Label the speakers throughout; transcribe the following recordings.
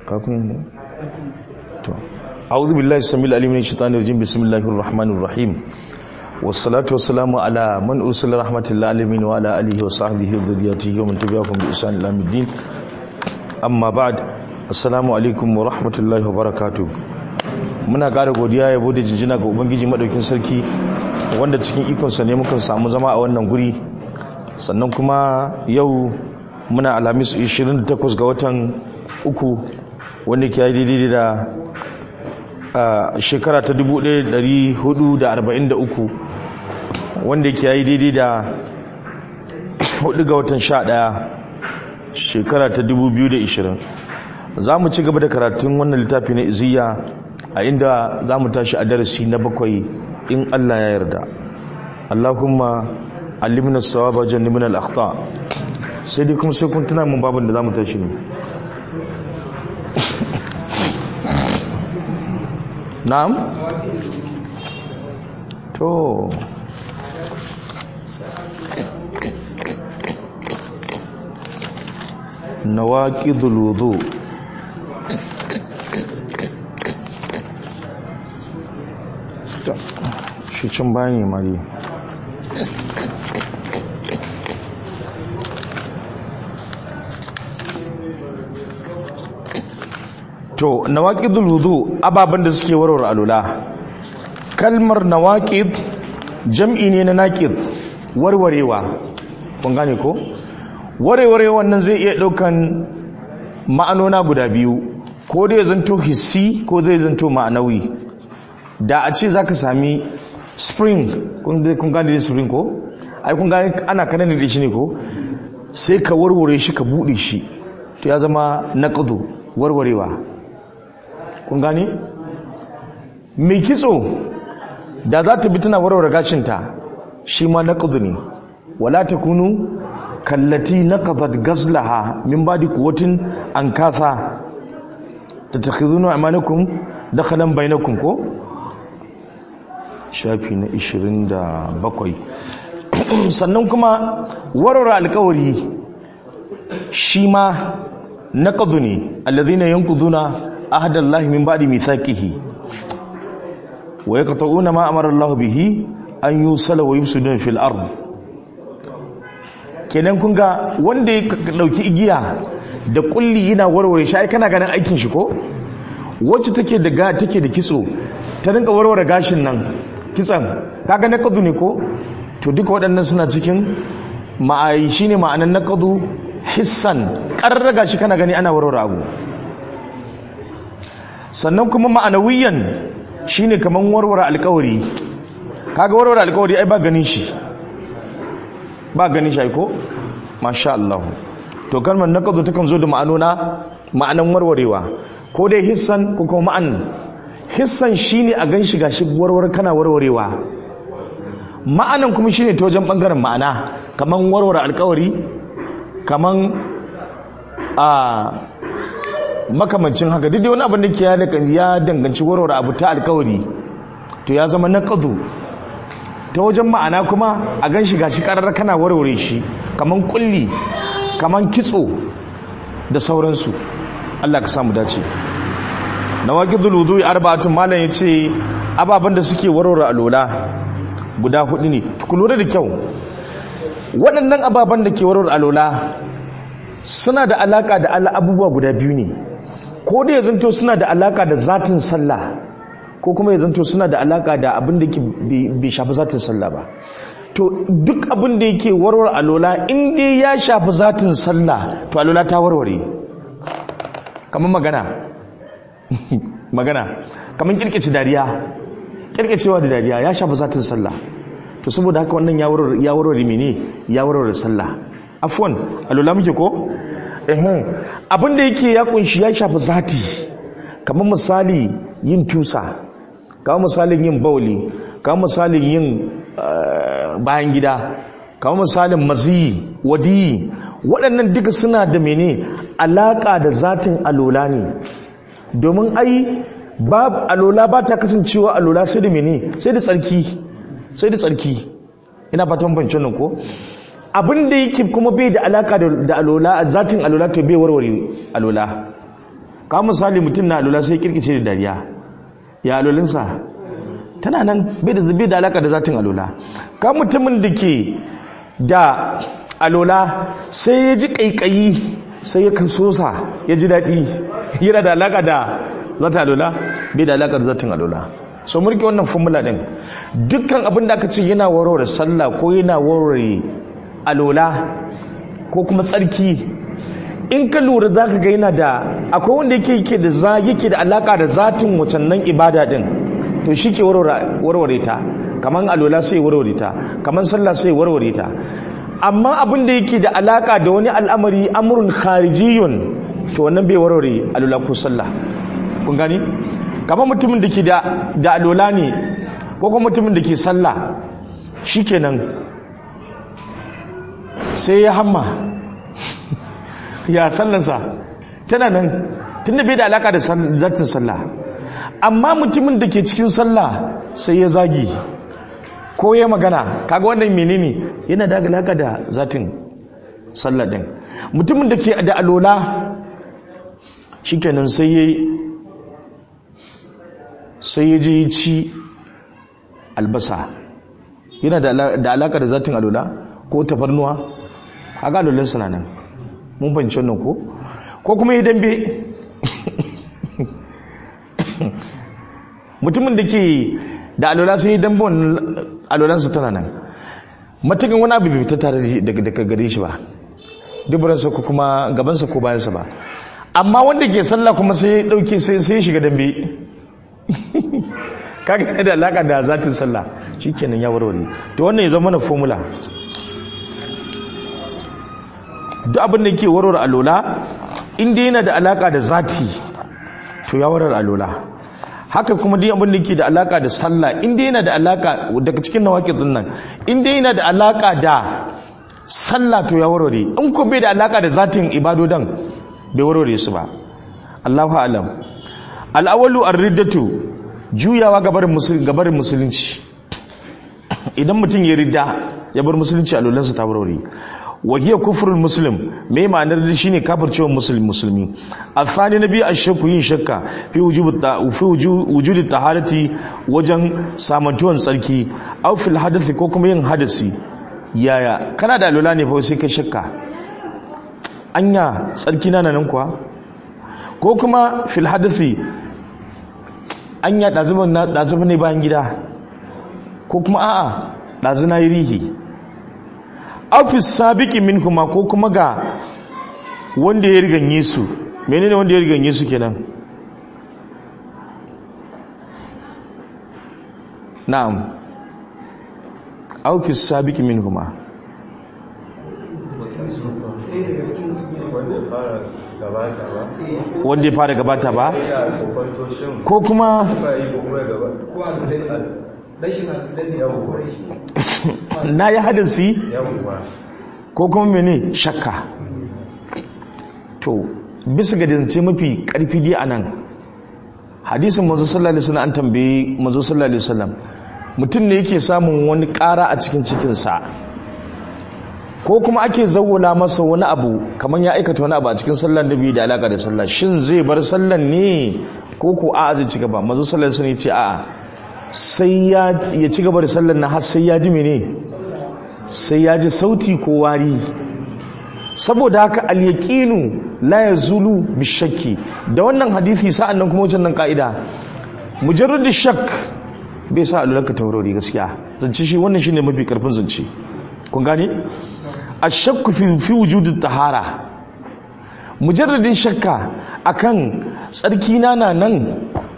Speaker 1: kafin ne to a'udhu billahi samil alim min shaitanir rajim bismillahir rahmanir rahim wassalatu wassalamu ala man ursila rahmatil alamin wa ala alihi wa sahbihi wa dhurriyyatihi wa man tabi'ahum bi ihsan ila yawmiddin amma ba'd assalamu alaikum wa rahmatullahi wa barakatuh muna ƙara godiya yabo da jinjina ga ubangiji madaukin sarki wanda cikin ikonsa ne muka samu zama a wannan guri sannan kuma yau muna alhamis 28 ga watan uku wanda ke daidai da shekara ta 1443 wanda ke yi daidai da 4 ga watan 11 shekara ta 2020 za mu ci gaba da karatun wannan littafi na iziya a inda za mu tashi a darasi na bakwai in Allah ya yarda Allahumma alimna sawaba jannibna al-akhta sai dai kuma sai kun tuna mun babin da za mu tashi ne na'am to nawaqidul wudu shi cin bayani mari to nawaqidul wudu ababan da suke warware alula kalmar nawaqid jam'i ne na naqid warwarewa kun gane ko warware wannan zai iya daukan ma'anona guda biyu ko dai zanto hissi ko zai zanto ma'anawi da a ce zaka sami spring kun gane da spring ko ai kun gane ana kanan da shi ne ko sai ka warware shi ka bude shi to ya zama naqdu warwarewa kun gane mai kitso da za ta bi tana warware gashinta shi ma naqdu ne wala takunu kallati naqadat gazlaha min ba'di quwwatin an kasa tattakhizuna amanakum dakhalan bainakum ko shafi na 27 sannan kuma warware alkawari shi ma naqdu ne alladhina yanquduna ahdallahi min ba'di mithaqihi wa yaqta'una ma amara Allah bihi an yusala wa yufsiduna fil ard kenan kun ga wanda ya dauki igiya da kulli yana warware shi ai kana ganin aikin shi ko wacce take da ga take da kitso ta rinka warware gashin nan kitsan kaga naqdu ne ko to duka waɗannan suna cikin ma'ai shine ma'anan naqdu hissan karraga shi kana gani ana warware abu sannan kuma ma'anawiyan shine kaman warware alƙawari kaga warware alƙawari ai ba ganin shi ba ganin shi ai ko masha Allah to kalmar naqdu takan zo da ma'anona ma'anan warwarewa ko dai hissan ko kuma ma'an hissan shine a gan shi gashi warware kana warwarewa ma'anan kuma shine ta wajen bangaren ma'ana kaman warware alkawari kaman a makamancin haka duk wani abin da ke ya danganci warware abu ta alkawari to ya zama naqdu ta wajen ma'ana kuma a gan shi gashi karar kana warware shi kaman kulli kaman kitso da sauransu Allah ka samu dace nawaqidul wudu'i arba'atun malan yace ababan da suke warware alola guda hudu ne ku lura da kyau waɗannan ababan da ke warware alola suna da alaka da Allah abubuwa guda biyu ne ko da ya zanto suna da alaka da zatin sallah ko kuma ya zanto suna da alaka da abin da bai shafi zatin sallah ba to duk abin da yake warware alola in dai ya shafi zatin sallah to alola ta warware kamar magana magana kamar kirkice dariya kirkicewa da dariya ya shafi zatin sallah to saboda haka wannan ya warware mene ya warware sallah afwan alula muke ko eh abin da yake ya kunshi ya shafi zati kamar misali yin tusa kamar misalin yin bauli kamar misalin yin bayan gida kamar misalin maziyi wadiyi waɗannan duka suna da mene alaƙa da zatin alola ne domin ai ba alola ba ta kasancewa alola sai da mene sai da tsarki sai da tsarki ina fatan bancin nan ko abin da yake kuma bai da alaka da alola zatin alola to bai warware alola ka misali mutum na alula sai kirkice da dariya ya alulinsa tana nan bai da bai da alaka da zatin alula ka mutumin da ke da alola sai ya ji kaikayi sai ya kan sosa ya ji daɗi yana da alaka da zata alola bai da alaka da zatin alola so murke wannan formula din dukkan abin da aka ce yana warware sallah ko yana warware alola ko kuma tsarki in ka lura za ka ga yana da akwai wanda yake yake da za yake da alaka da zatin wacannan ibada din to shi ke warware ta kamar alola sai warware ta kamar sallah sai warware ta amma abin da yake da alaka da wani al'amari amrun kharijiyun to wannan bai warware alola ko sallah kun gani kamar mutumin da ke da alola ne ko kuma mutumin da ke sallah shikenan sai ya hamma ya sallansa tana nan tun da bai da alaka da zartin sallah amma mutumin da ke cikin sallah sai ya zagi ko ya magana kaga wannan menene yana da alaka da zatin sallah din mutumin da ke da alola shikenan sai ya sai ya je ci albasa yana da alaka da zatin alola ko tafarnuwa kaga alolan suna nan mun fahimci wannan ko ko kuma yi dambe mutumin da ke da alola sai yi dambe wannan alolansa tana nan matakin wani abu bai ta tare daga gare shi ba dubaransa ko kuma gabansa ko bayansa ba amma wanda ke sallah kuma sai ya dauke sai ya shiga dambe kaga da alaka da zatin sallah shikenan ya warware to wannan ya zama na formula duk abin da ke warware alola inda yana da alaka da zati to ya warware alola haka kuma duk abin da ke da alaka da sallah inda yana da alaka daga cikin nawaqidin nan inda yana da alaka da sallah to ya warware in ko bai da alaka da zatin ibadodan bai warware su ba Allahu a'lam al-awwalu ar-riddatu juyawa gabarin gabarin musulunci idan mutum ya ridda ya bar musulunci alolansa ta warware wahiyar kufurin muslim mai ma'anar da shine kafircewa musulmi musulmi afani nabi ashakku yin shakka fi wujudi taharati wajen samantuwan tsarki aw fil hadathi ko kuma yin hadasi yaya kana da alula ne fa sai ka shakka anya tsarki na nan kuwa ko kuma fil hadathi anya dazuban na dazuban ne bayan gida ko kuma a'a dazu na yi rihi afis sabiki min kuma ko kuma ga wanda ya riganye su menene wanda ya riganye su kenan na'am afis sabiki min kuma wanda ya fara gabata ba ko kuma na yi hadasi ko kuma mene shakka to bisa ga dince mafi karfi dai anan hadisin manzo sallallahu alaihi wasallam an tambaye manzo sallallahu alaihi wasallam mutum ne yake samun wani ƙara a cikin cikinsa ko kuma ake zawwala masa wani abu kamar ya aikata wani abu a cikin sallar da biyu da alaka da sallah shin zai bar sallar ne ko ko a'a zai ci gaba manzo sallallahu alaihi wasallam ya ce a'a sai ya ci gaba da sallar na har sai ya ji mene sai ya ji sauti ko wari saboda haka al-yaqinu la yazulu bishakki da wannan hadisi sa'an nan kuma wannan ka'ida mujarrad shakk bai sa alulaka taurari gaskiya zance shi wannan shine mafi karfin zance kun gane ashakku fi fi wujudi tahara mujarradin shakka akan tsarki na nan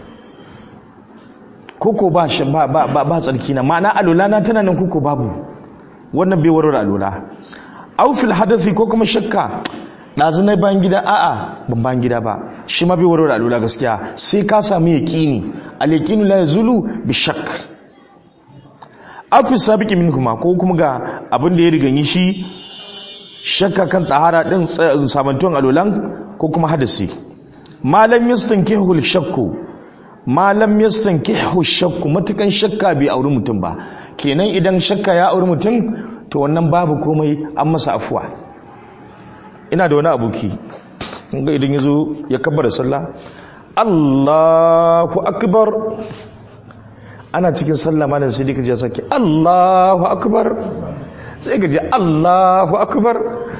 Speaker 1: koko ba ba ba ba tsarki na ma'ana alula na tana nan koko babu wannan bai warware alula aw fil hadathi ko kuma shakka dazu na bayan gida a'a ban bayan gida ba shi ma bai warware alula gaskiya sai ka samu yaqini al yaqinu la yazulu bi shakk aw fi sabiqi minhuma ko kuma ga abin da ya riganyi shi shakka kan tahara din sabantuwan alulan ko kuma hadasi malam yastankihu al shakku malam yastankihu shakku matukan shakka bai auri mutum ba kenan idan shakka ya auri mutum to wannan babu komai an masa afuwa ina da wani aboki ga idan ya zo ya kabbara sallah Allahu akbar ana cikin sallah malam sai dika ji ya sake Allahu akbar sai ka ji Allahu akbar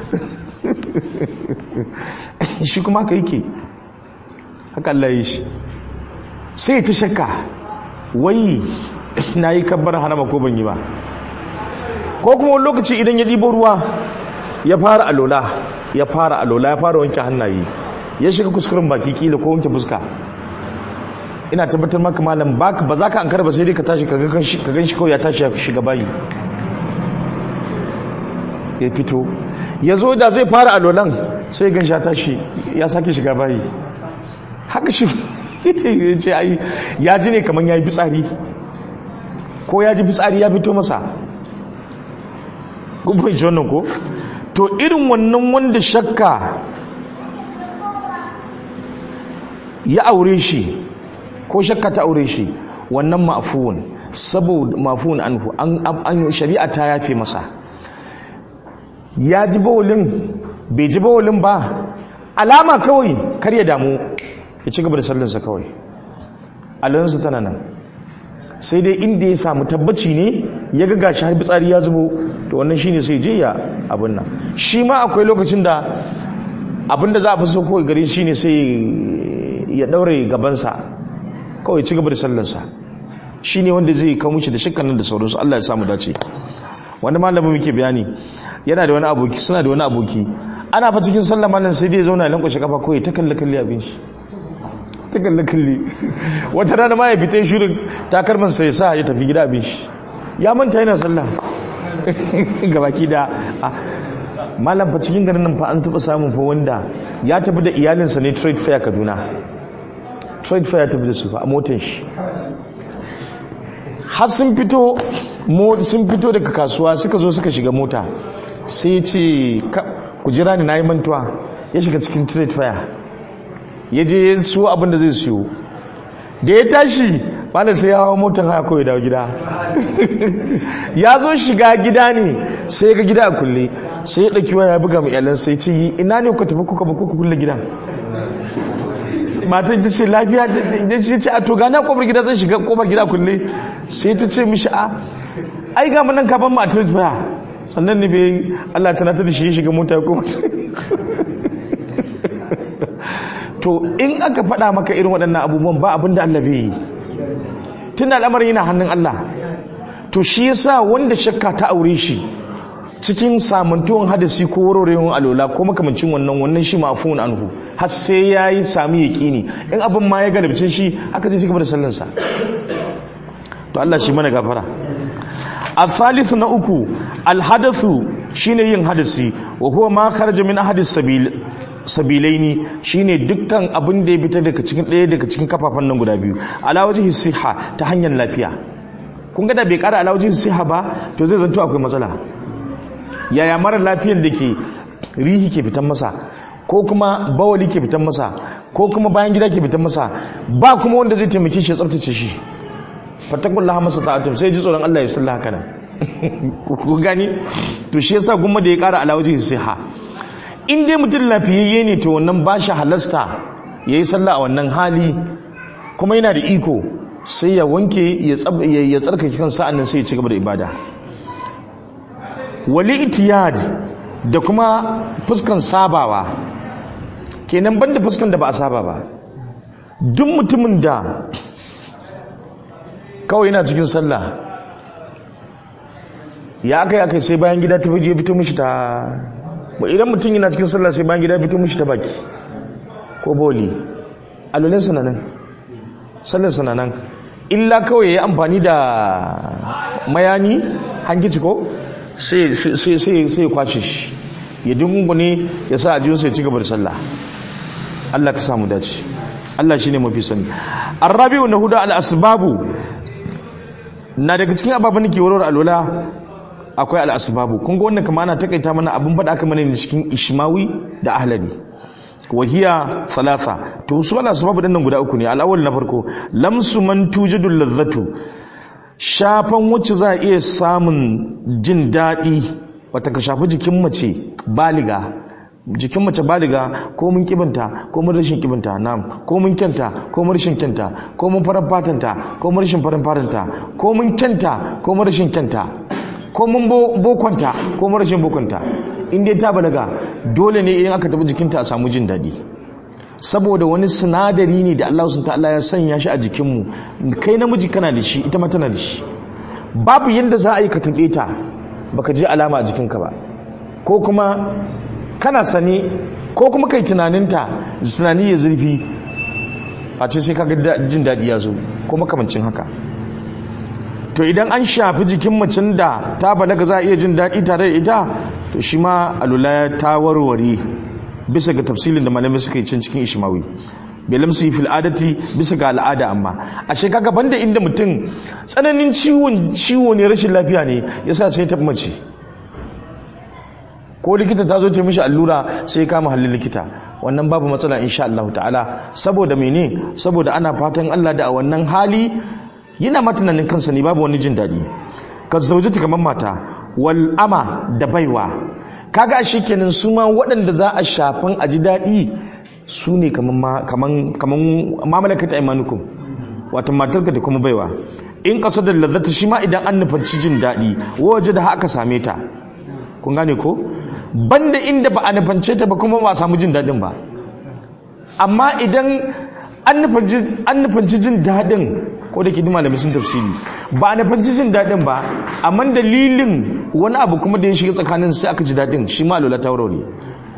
Speaker 1: shi kuma haka yake haka Allah yi shi sai ta shakka wai na yi kabbar harama ko ban yi ba ko kuma wani lokaci idan ya ɗibo ruwa ya fara alola ya fara alola ya fara wanke hannaye ya shiga kuskuren baki kila ko wanke fuska ina tabbatar maka malam ba za ka an ba sai dai ka tashi ka gan shi kawai ya tashi ya shiga bayi ya fito ya zo da zai fara alolan sai gan sha tashi ya sake shiga bayi haka shi ya ce ai ya ji ne kamar ya yi fitsari ko ya ji fitsari ya fito masa gubin shi wannan ko to irin wannan wanda shakka ya aure shi ko shakka ta aure shi wannan ma'afuwan saboda ma'afuwan anhu an shari'a ta yafe masa ya ji bawulin bai ji bawulin ba alama kawai kar ya damu ya ci gaba da sallinsa kawai alansa tana nan sai dai inda ya samu tabbaci ne ya ga gashi har fitsari ya zubo to wannan shine sai je ya abin nan shi ma akwai lokacin da abin da za a fi so kawai gare shi ne sai ya daure gabansa kawai ci gaba da sallarsa shi ne wanda zai kawo mishi da shakkan nan da sauransu Allah ya samu dace wani malamin muke bayani yana da wani aboki suna da wani aboki ana fa cikin sallah malam sai dai ya zauna ya lankwashe kafa kawai ta kalle kalle abin shi ta kalle kalle wata rana ma ya fita shirin takalman sai sa ya tafi gida abin shi ya manta yana sallah gabaki da malam fa cikin garin nan fa an taba samun fa wanda ya tafi da iyalinsa ne trade fair Kaduna trade fair ya tafi da su fa a motar shi har sun fito sun fito daga kasuwa suka zo suka shiga mota sai ya ce ku jira ni na yi mantuwa ya shiga cikin trade fair ya je ya siyo abin da zai siyo da ya tashi bada sai ya hawa motar haya kawai dawo gida ya zo shiga gida ne sai ga gida a kulle sai ya ɗauki waya ya buga mai iyalan sai ce yi ina ne kuka tafi kuka ba kuka kulle gidan matan ta ce lafiya da ce ce a to gana kofar gida zan shiga kofar gida kulle sai ta ce mishi a ai ga nan kafin ma a trade fair sannan ne bai Allah ta nata da shi ya shiga mota ko to in aka faɗa maka irin waɗannan abubuwan ba abin da Allah bai yi tun da al'amarin yana hannun Allah to shi yasa wanda shakka ta aure shi cikin samantuwan hadasi ko warwarewar alola ko makamancin wannan wannan shi mafun anhu har sai ya yi sami yaƙini in abin ma ya galibce shi haka zai gaba da sallansa to Allah shi mana gafara a thalithu na uku alhadathu shine yin hadasi wa huwa ma kharaja min ahadis sabil sabilaini shine dukkan abin da ya fitar daga cikin ɗaya daga cikin kafafan nan guda biyu ala wajhi siha ta hanyar lafiya kun ga da bai kara ala wajhi siha ba to zai zanto akwai matsala yaya mara lafiyar da ke rihi ke fitan masa ko kuma bawali ke fitan masa ko kuma bayan gida ke fitan masa ba kuma wanda zai taimake shi ya tsaftace shi fattakullaha masa ta'atum sai ji tsoron Allah ya salla haka nan ku gani to shi yasa gumma da ya kara ala wajhi siha in dai mutum lafiyayye ne to wannan ba shi halasta ya yi sallah a wannan hali kuma yana da iko sai ya wanke ya tsarkake kan sa'an nan sai ya ci gaba da ibada wali itiyad da kuma fuskan sabawa kenan banda fuskan da ba a saba ba duk mutumin da kawai yana cikin sallah ya aka yi aka sai bayan gida ta fito mishi ta ba idan mutum yana cikin sallah sai bayan gida fito mishi ta baki ko boli alolin sananan sallar sananan illa kawai ya amfani da mayani hankici ko sai ya kwace shi ya dungune ya sa ajiyarsa ya ci gaba da sallah Allah ka samu dace Allah shi ne mafi sani arrabi'u na hudu al'asbabu na daga cikin ababen da ke warware alwala akwai al'asbabu kun ga wannan kama ana takaita mana abin faɗa aka mana ne cikin ishmawi da ahlali wahiya thalatha to su al'asbabu ɗin nan guda uku ne al'awal na farko lamsu man tujidul ladzatu shafan wacce za a iya samun jin daɗi wata ka shafi jikin mace baliga jikin mace baliga ko mun kibinta ko mun rashin kibinta na'am ko mun kyanta ko mun rashin kyanta ko mun farar fatanta ko mun rashin farin fatanta ko mun kyanta ko mun rashin kyanta ko mun bokonta ko mun rashin bokonta in dai ta balaga dole ne idan aka tafi jikinta a samu jin daɗi saboda wani sinadari ne da Allah sun ta'ala ya sanya shi a jikinmu kai namiji kana da shi ita ma tana da shi babu yadda za a yi ka taɓe ta baka ji alama a jikinka ba ko kuma kana sane ko kuma kai tunaninta tunani ya zurfi a ce sai kaga jin daɗi ya zo ko makamancin haka to idan an shafi jikin macin da ta balaga za a iya jin daɗi tare da ita to shi ma alula ta warware bisa ga tafsilin da malamai suka yi can cikin ishimawi belam su yi fil adati bisa ga al'ada amma a shekaga banda inda mutum tsananin ciwon ciwo ne rashin lafiya ne yasa sai ta mace ko likita ta zo ta mishi allura sai ya kama halin likita wannan babu matsala insha Allah ta'ala saboda mene saboda ana fatan Allah da a wannan hali yana matunanin kansa ne babu wani jin daɗi ka zaujata kamar mata wal ama da baiwa kaga shi kenan su ma waɗanda za a shafan a ji daɗi su ne kaman mamalakata imanukum wata matarka da kuma baiwa in ƙasa da lazzata shi ma idan an nufarci jin daɗi waje da haka same ta kun gane ko banda inda ba a nufance ta ba kuma ba a samu jin daɗin ba amma idan an nufanci jin daɗin ko da ke dima da sun tafsiri ba a nufanci jin daɗin ba amma dalilin wani abu kuma da ya shiga tsakanin sai aka ji daɗin shi ma alola ta wurare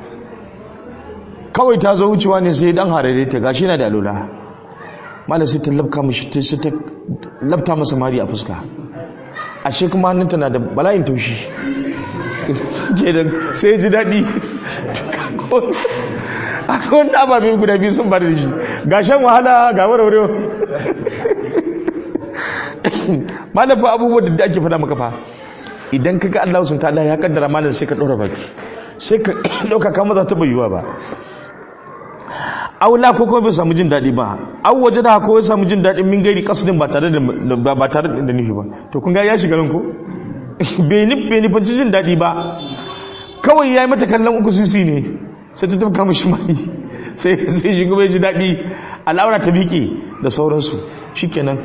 Speaker 1: kawai ta zo wucewa ne sai dan harare ta gashi yana da alola mala sai ta labka mishi ta sai ta labta masa mari a fuska ashe kuma hannunta na da bala'in taushi kenan sai ji daɗi akwai wani ababe guda biyu sun bada da shi ga shan wahala ga warware malafa abubuwan da ake fada maka fa idan ka ga Allah sun ta'ala ya kaddara malam sai ka ɗora baki sai ka ɗauka kama za ta bayyuwa ba aula ko kuma bai samu jin daɗi ba au waje da ko ya samu jin daɗin min gairi kasdin ba tare da ba tare da nufi ba to kun ga ya shiga nan ko bai nufanci jin daɗi ba kawai ya yi mata kallon uku sisi ne sai ta tafka mashi mai sai shi kuma ya ji daɗi al'aura ta miƙe da sauransu shi kenan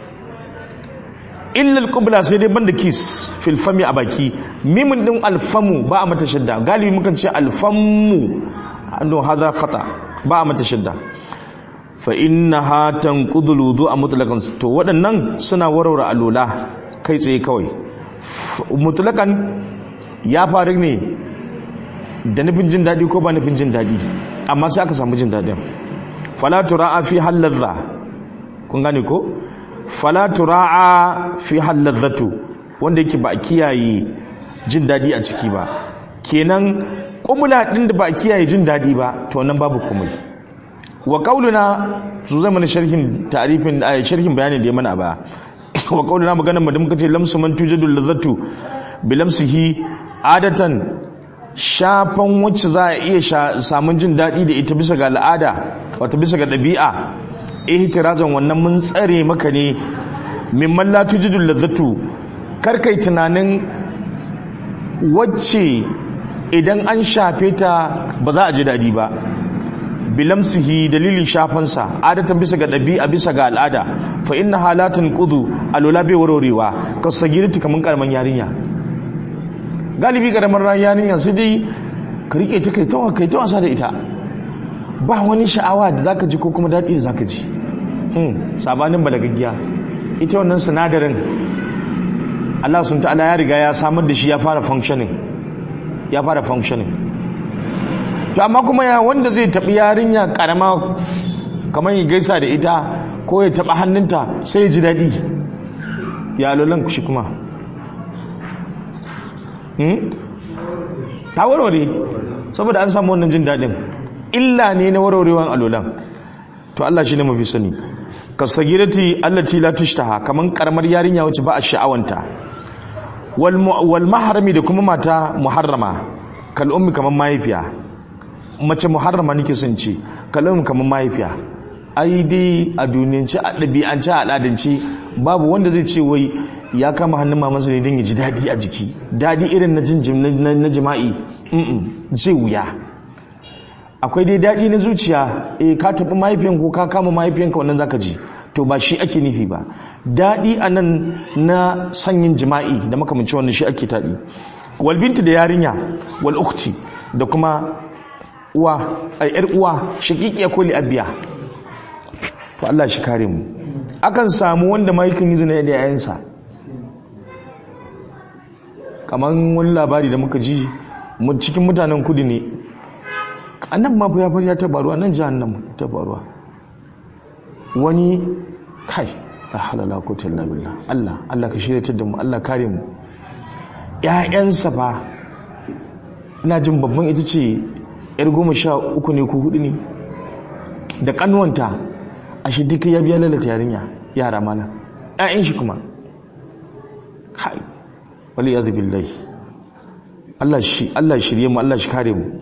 Speaker 1: illal kubla sai dai banda kis filfami a baki mimin ɗin alfamu ba a mata shidda galibi mukan ce alfamu ando hada fata ba a mata shidda fa inna ha tanqudul wudu a mutlaqan to waɗannan suna warware alola kai tsaye kawai mutlakan ya faru ne da nufin jin daɗi ko ba nufin jin daɗi amma sai aka samu jin daɗin falatu ra'a fi halladha kun gane ko falatu ra'a fi halladhatu wanda yake ba a kiyaye jin daɗi a ciki ba kenan kumula ɗin da ba a kiyaye jin daɗi ba to nan babu komai wa qauluna su zama sharhin ta'rifin sharhin bayani da ya mana ba wa kaulina maganar mu da muka ce lamsu man tujadu lazatu bi lamsihi adatan shafan wacce za a iya samun jin daɗi da ita bisa ga al'ada wata bisa ga ɗabi'a ihtirazan wannan mun tsare maka ne mimman la tujadu lazatu kar kai tunanin wacce idan an shafe ta ba za a ji daɗi ba bilamsihi dalilin shafansa adatan bisa ga ɗabi'a bisa ga al'ada fa inna halatin kudu alula bai warwarewa ka sagirti kamar karaman yarinya galibi karamar yarinya sai dai ka rike ta kai tawa kai tawa da ita ba wani sha'awa da zaka ji ko kuma daɗi da zaka ji hmm sabanin balagaggiya ita wannan sinadarin Allah sun ta'ala ya riga ya samar da shi ya fara functioning ya fara functioning to amma kuma ya wanda zai taɓi yarinya ƙarama kamar ya gaisa da ita ko ya taɓa hannunta sai ya ji daɗi ya lolan shi kuma ta warware saboda an samu wannan jin daɗin illa ne na warwarewan alolan to Allah shi ne mafi sani kasagirati allati la tushtaha kaman karamar yarinya wacce ba a sha'awanta wal maharami da kuma mata muharrama kal ummi kaman mahaifiya mace muharrama nake son ce kalamin kamar mahaifiya ai dai a duniyance a ɗabi'ance a al'adance babu wanda zai ce wai ya kama hannun mamansa ne don ya ji daɗi a jiki daɗi irin na jinjim na jima'i zai wuya akwai dai daɗi na zuciya eh ka taɓi mahaifiyan ko ka kama mahaifiyanka wannan zaka ji to ba shi ake nufi ba daɗi a nan na sanyin jima'i da makamancin wannan shi ake taɗi wal binti da yarinya wal ukhti da kuma uwa ai yar uwa shaqiqiya ko li abiya to Allah shi kare mu akan samu wanda mahaifin yi zina da yayansa kaman wani labari da muka ji cikin mutanen kudi ne annan ma ya fari ya tabaruwa nan jahannam tabaruwa wani kai la halala ko talla billah Allah Allah ka shirye da mu Allah kare mu ƴaƴansa fa ina jin babban ita ce yar goma sha uku ne ko hudu ne da kanuwanta ashe duka ya biya lalata yarinya yara mana ƴaƴan shi kuma kai wali yadhu billahi Allah shi Allah shirye mu Allah shi kare mu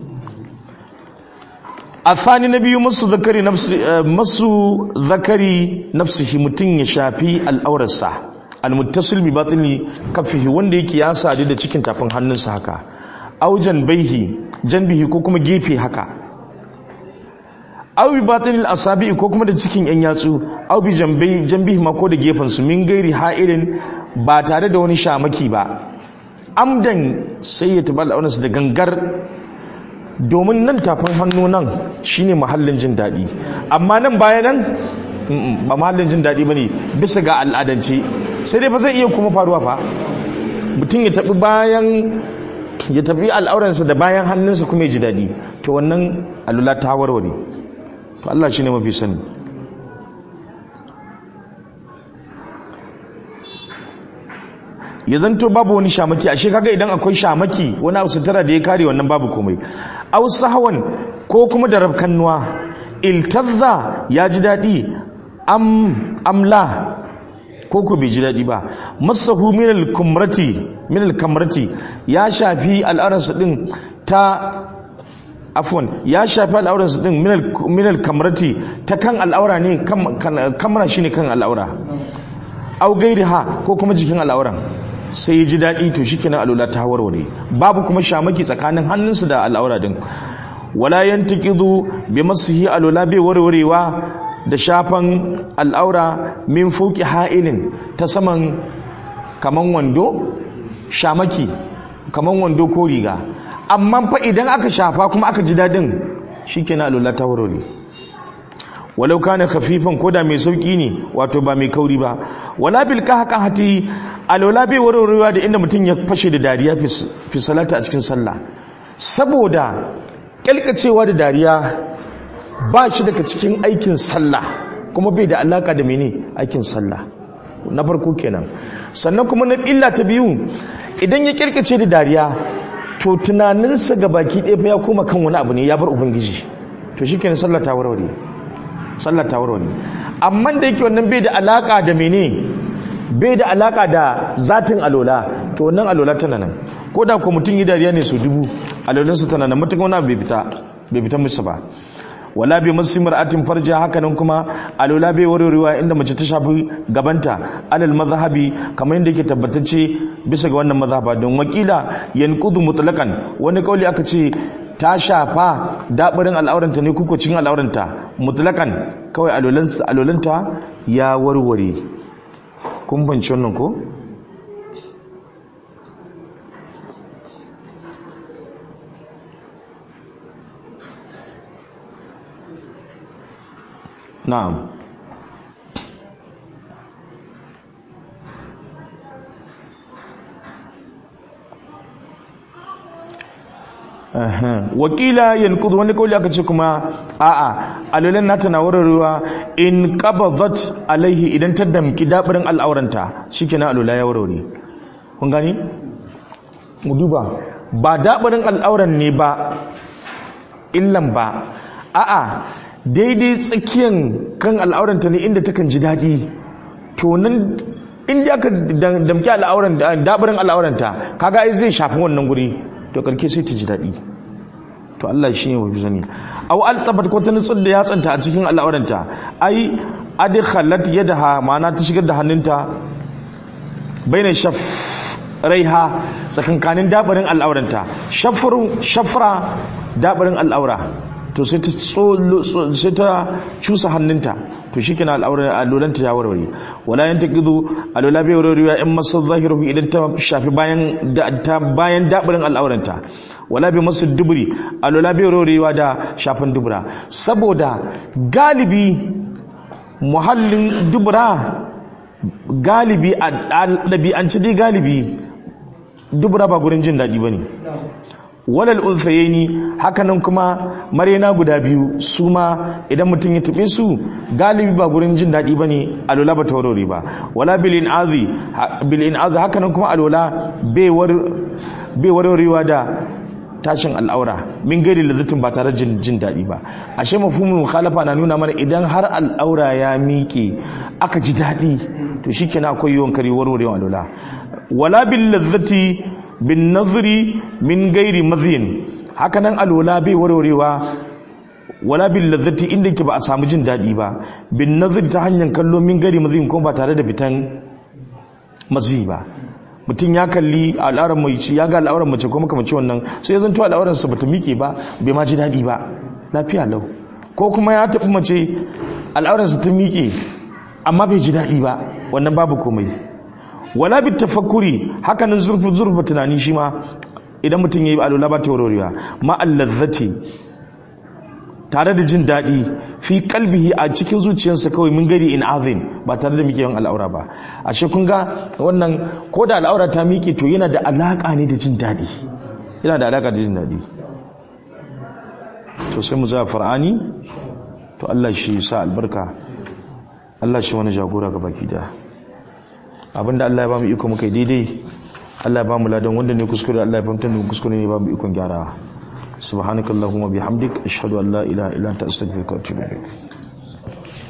Speaker 1: afani na biyu masu zakari nafsi masu zakari nafsihi mutun ya shafi al'aurarsa almuttasil bi batini kaffihi wanda yake ya sadu da cikin tafin hannunsa haka aujan baihi janbihi ko kuma gefe haka au bi batinil asabi ko kuma da cikin yan yatsu au bi jambai janbihi ma ko da gefen su min gairi ha'irin ba tare da wani shamaki ba amdan sai ya tabbata al'aurarsa da gangar domin nan tafin hannu nan shine mahallin jin daɗi amma nan baya nan ba mahallin jin daɗi ba ne bisa ga al'adance sai dai ba zai iya kuma faruwa fa mutum ya taɓi bayan ya taɓi al'auransa da bayan hannunsa kuma ya ji daɗi to wannan alula ta warware to Allah shi ne mafi sani ya zanto babu wani shamaki ashe kaga idan akwai shamaki wani abu sutura da ya kare wannan babu komai aw sahwan ko kuma da rabkannuwa iltazza ya ji dadi am amla ko ko bai ji dadi ba masahu min al-kumrati min al-kamrati ya shafi al'aransa din ta afwan ya shafi al'auransa din min al-kamrati ta kan al'aura ne kamra shine kan al'aura au gairiha ko kuma jikin al'auran sai ya ji daɗi to shi kenan alula ta warware babu kuma shamaki tsakanin hannunsa da al'aura din wala yantaqidu bi masihi alula bai warwarewa da shafan al'aura min fuki ha'ilin ta saman kaman wando shamaki kaman wando ko riga amma fa idan aka shafa kuma aka ji daɗin shikenan alula ta warware walau kana khafifan koda mai sauki ne wato ba mai kauri ba wala bil qahqahati alwala bai warwarewa da inda mutum ya fashe da dariya fi salata a cikin sallah saboda kalkacewa da dariya ba shi daga cikin aikin sallah kuma bai da alaka da mene aikin sallah na farko kenan sannan kuma na illa ta biyu idan ya kirkace da dariya to tunaninsa ga baki ɗaya ya koma kan wani abu ne ya bar ubangiji to shi kenan sallah ta warware sallah ta warware amma da yake wannan bai da alaka da mene bai da alaka da zatin alola to wannan alola tana nan ko da ko mutum yi dariya ne su dubu alolansa tana nan mutum wani bai fita bai fita musu ba wala bi masimar atin farja haka nan kuma alola bai warwarewa inda mace ta shafi gabanta alal mazhabi kamar yadda yake tabbatacce bisa ga wannan mazhaba don wakila yanqudu mutlaqan wani kauli aka ce ta shafa dabirin al'auranta ne kuko cin al'auranta mutlaqan kawai alolanta ya warware kun banci wannan ko na'am wakila yankudu wani kawai aka ce kuma a'a alulan nata na warwarewa in qabadat alaihi idan ta damki dabirin al'auranta shikenan alula ya warware kun gani mu duba ba dabirin al'auran ne ba illan ba a'a daidai tsakiyan kan al'auranta ne inda takan ji daɗi to nan inda aka damki al'auran dabirin al'auranta kaga ai zai shafi wannan guri to karke sai ta ji daɗi to Allah shi ne wa fi sani aw altabat ko ta nutsar da yatsanta a cikin al'auranta ai adkhalat yadaha ma'ana ta shigar da hannunta baina shaf raiha tsakankanin dabarin al'auranta shafrun shafra dabarin al'aura to sai ta sai ta cusa hannunta to shikenan al'auran alolanta ya warware wala yantaqidu alola bai warwarewa in masal zahiruhu idan ta shafi bayan da ta bayan dabirin al'auranta wala bi masu duburi alola bai warwarewa da shafin dubura saboda galibi muhallin dubura galibi a ɗabi'anci dai galibi dubura ba gurin jin daɗi ba ne walal unsayaini hakanan kuma marena guda biyu su ma idan mutum ya taɓe su galibi ba gurin jin daɗi ba ne alola ba taurari ba wala bilin azi bilin azi hakanan kuma alola bai warwarewa da tashin al'aura min gari lazzatin ba tare jin jin daɗi ba ashe mafhumul mukhalafa na nuna mana idan har al'aura ya miƙe aka ji daɗi to shikenan akwai yawan kare warwarewa alola wala bil lazzati bin nazri min gairi mazin hakanan alwala bai warwarewa wala bil lazzati inda ke ba a samu jin daɗi ba bin nazri ta hanyar kallo min gairi mazin kuma ba tare da fitan mazi ba mutum ya kalli al'auran mace ya ga al'auran mace kuma kamar wannan sai ya zanto al'auran sa bata miƙe ba bai ma ji daɗi ba lafiya lau ko kuma ya taɓi mace al'auran sa ta miƙe amma bai ji daɗi ba wannan babu komai wala bi tafakkuri hakanan zurfu zurfa tunani shi ma idan mutum yayi alula ba ta warwarewa ma allazzati tare da jin daɗi fi kalbihi a cikin zuciyarsa kawai mun gari in azin ba tare da muke yin al'aura ba ashe kun ga wannan ko da al'aura ta miƙe to yana da alaƙa ne da jin daɗi yana da alaƙa da jin daɗi to sai mu za far'ani to Allah shi sa albarka Allah shi wani jagora ga baki da abinda Allah ya ba mu iko muka yi daidai Allah ya ba mu ladan wanda ne kuskure Allah ya fahimtar da kuskure ne ba mu ikon gyara subhanakallahumma bihamdik ashhadu an la ilaha illa anta astaghfiruka wa atubu ilaik